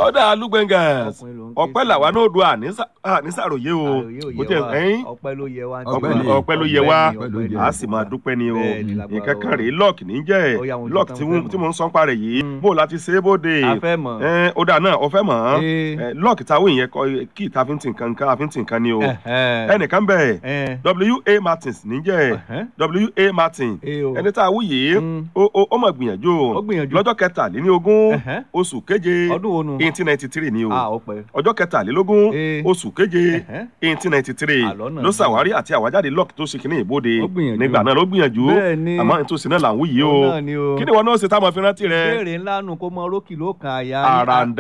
ọ̀dà alúgbẹ̀ngàn Ọkùnrin ló ń ké ọpẹ́ sí. làwa náà do ànísàròyé o Àròyé ò bó yẹ tiẹ̀ wá. ẹ̀yìn ọpẹ́ ló yẹ wá. Ọpẹ́ ni. ọpẹ́ ló yẹ wá Ọpẹ́ ló yẹ a sì máa dúpẹ́ ni o Bẹ́ẹ̀ ni, lágbára nǹkan kan Ọlọ́run. rèé lọ́ọ̀kì ní jẹ́ Ó yá, mo ti lọ́ọ̀kì tán tí fẹ́ mo- mọ̀. tí mo ń sọ́n parẹ̀ yìí Mm. bó o láti ṣe é bóde a fẹ́ mọ̀. ẹ ó dáa náà ọfẹ mọ Ee. ẹ lọọkì táwọn èèyàn kọ kí ìta fi ń tì nǹkan nǹkan àfi ń tì nǹkan ni o Ẹ̀hẹ́. ẹnìkan bẹ Ẹ̀. wa martins níjẹ Ẹ̀hẹ́. wa martin Ee o. ẹni tá a wú yìí Mm. ó ó- ó mọ̀ gbìyànjú Ó gbìyànjú. lọ́jọ́ kẹtàlélógún Ẹ̀hẹ́. oṣù keje Ọdún wo nu? eighteen ninety three ni o a ó pẹ́. ọjọ́ kẹtàlélógún Ee. oṣù keje Ẹ̀hẹ́. eighteen ninety three Àlọ́ náà ló ni. ṣàwárí àti àwájáde lọ́ọ̀kì tó ṣe kínní ìbòde Ó gbìyànjú. nígbà náà ló gbìyànjú Bẹ́ẹ̀ ni. àmọ́ nítòsí náà là ń wú yìí o Òun náà ni o. kí ni wọn náà ṣe táwọn fi rántí rẹ ìbéèrè ńlá nu kó mọ rókì ló kan àyà. àràǹdà